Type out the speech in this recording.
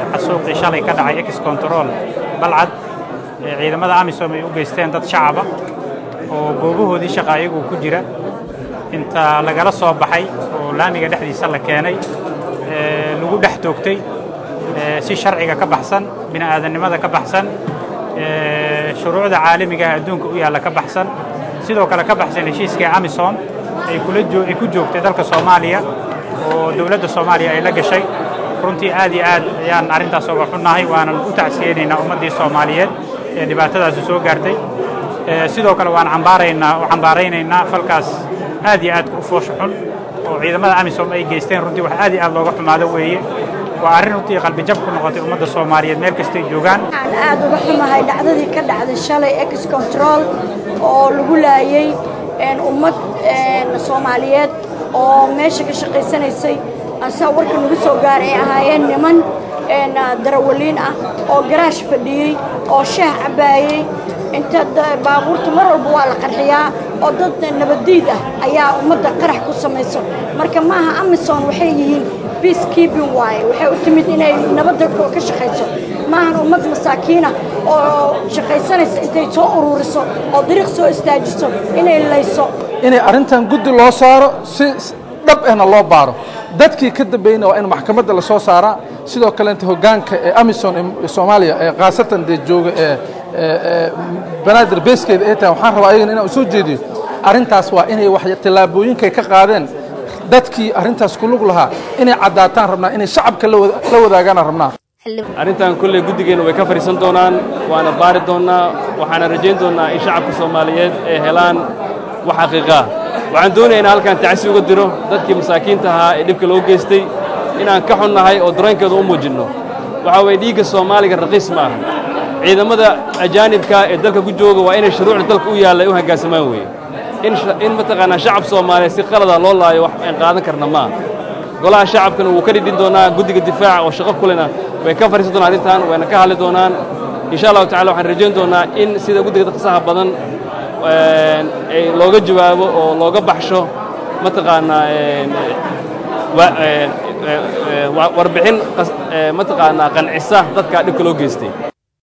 xasuuqii shalay ka dhacay ex control balcad ee ciidamada amisom ay u geysteen dad shacaba oo goobahoodii shaqa ayagu ku jira inta lagala soo baxay oo laamiga dhexdiisa la keenay lagu dhex toogtay si sharciga ka baxsan bini'aadannimada ka baxsan shuruucda caalamiga ah adduunka u yaalla ka baxsan sidoo kale ka baxsan heshiiskii amisom ay ay ku joogtay dalka soomaaliya oo dowladda soomaaliya ay la gashay runtii aad iyo aad ayaan arrintaas uga xunnahay waanan u tacsiyeynaynaa ummaddii soomaaliyeed ee dhibaatadaasi soo gaartay sidoo kale waan cambaaraynaa u cambaaraynaynaa falkaas aad iyo aadka u foosha xun oo ciidamada amisom ay geysteen runtii wax aad iyo aad looga xumaado weeye waa arrin runtii qalbijab ku noqotay ummadda soomaaliyeed meel kastay joogaan waxaan aad uga xumahay dhacdadii ka dhacday shalay ex control oo lagu laayey ummad soomaaliyeed oo meesha ka shaqaysanaysay asaa warka nagu soo gaaray ay ahaayeen niman darawaliin ah oo garaash fadhiyey oo shaah cabbaayey inta baabuurta mar walba waa la qarxiyaa oo dad nabaddiid ah ayaa ummadda qarax ku samayso marka maaha amison waxay yihiin peace keeping waaye waxay u timid inay nabadda ka shaqayso maahan ummad masaakiina oo shaqaysanaysa intay soo ururiso oo dariiq soo istaajiso inay layso inay arrintan guddi loo saaro si dhab ahna loo baaro dadkii ka dambeeyna waa in maxkamadda la soo saaraa sidoo kaleenta hoggaanka ee amison ee soomaaliya ee khaasatan dee jooga ee banaadir beeskeeda ay tahay waxaan rabaa ayagana inaan u soo jeediyo arrintaas waa inay wax tallaabooyinkay ka qaadeen dadkii arrintaas ku lug lahaa inay caddaataan rabnaa inay shacabka la wadaagaan rabnaa arrintan kolley guddigeenna way ka fadhiisan doonaan waana baari doonnaa waxaana rajayn doonnaa in shacabka soomaaliyeed ay helaan wax xaqiiqaa waxaan doonayaa inaan halkan tacsi uga diro dadkii masaakiinta ahaa ee dhibka loo geystay inaan ka xunnahay oo dareenkeeda u muujinno waxaa weeye dhiigga soomaaliga raqiis ma aha ciidamada ajaanibka ee dalka ku jooga waa inay shuruucda dalka u yaalla ay u hoggaansamaan weeye in mataqaanaa shacab soomaaliyeed si qalada loo laayo wax aan qaadan karna maaha golaha shacabkana wuu ka dhidhin doonaa guddiga difaaca oo shaqo kulena way ka fadhiisan doonaan arrintan wayna ka hadli doonaan insha allahu tacala waxaan rajayn doonaa in sida guddiga dadkasaha badan ay looga jawaabo oo looga baxsho mataqaanaa warbixin mataqaanaa qancisa dadka dhibka loo geystay